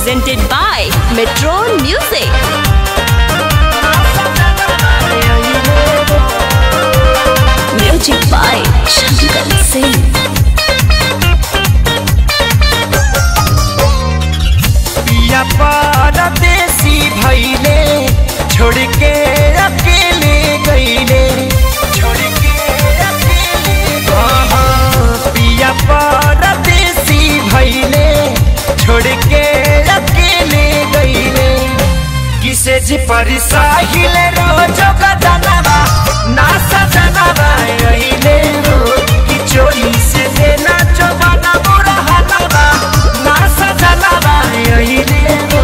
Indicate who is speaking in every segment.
Speaker 1: presented by Metron Music. Music by Shankar Singh.
Speaker 2: पिया परदेसी भैले छोड़ के अकेले गईले छोड़ के अकेले हाँ, हाँ, पिया परदेसी भैले छोड़ के अकेले गईले किसे जी पर साहिल रोजो का जनवा ना सजनवा अइले रो कि चोरी से देना चोबाना बुरा हलवा ना सजनवा अइले रो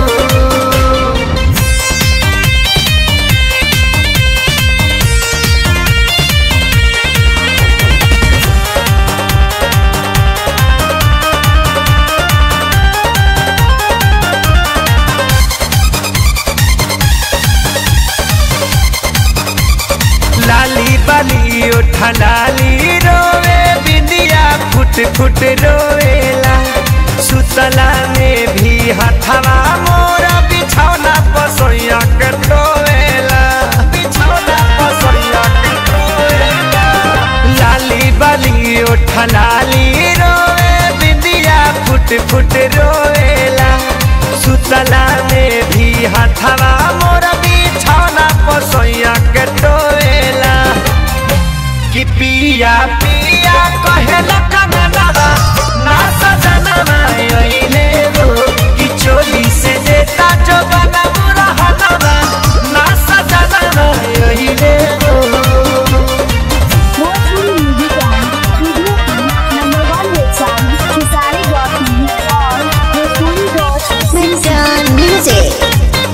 Speaker 2: लाली बाली उठा लाली रोवे बिंदिया फुट फुट रोवेला सुतला में भी हथवा मोरा बिछौना पसोया के टोवेला बिछौना पसोया के टोवेला लाली बाली उठा लाली रोवे बिंदिया फुट फुट रोवेला सुतला में भी हथवा मोरा बिछौना पसोया के टोवेला कि पिया पिया कहेला कननवा ना सजनवा अइले रो कि चोली से देता जो बना बुरा हनवा ना सजनवा अइले रो
Speaker 3: Mostly music and video number one website Kisari.in or Mostly.in
Speaker 1: Metron Music.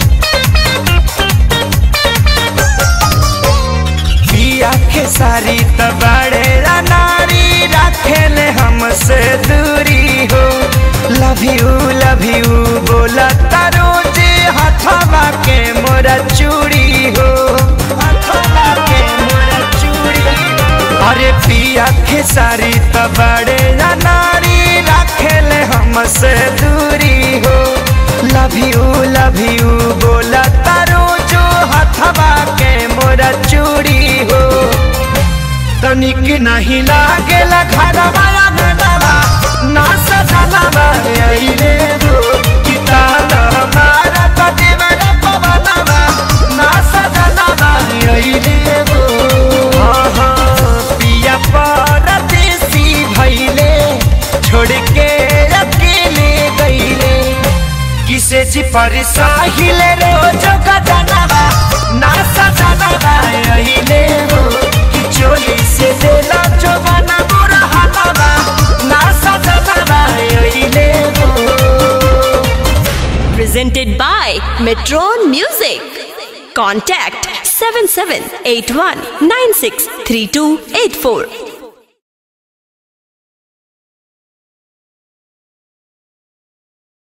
Speaker 2: पिया के सारी तबाड़े नारी रखेले हमसे दूरी हो लव यू लव यू बोला तारो जे हथवा के मोरा चूड़ी हो हथवा के मोरा चूड़ी हो। अरे पिया के सारी तबाड़े नारी रखेले हमसे दूरी हो लव यू लव यू बोला तारो जो हथवा के मोरा चूड़ी हो तनिक नहीं लागेला घरवा अंगनवा ना सजनवा अइले रो कि ताना हमारा कटिवर पवनवा ना सजनवा अइले रो हाँ हाँ पिया परदेसी भइले छोड़ के अकेले गइले किसे जी पर साहिल रोजो का जनवा ना सजनवा अइले रो कि चोली से देला जो बना बुरा हलवा ना सजनवा अइले रो
Speaker 1: Presented by Metron Music. Contact 7781963284.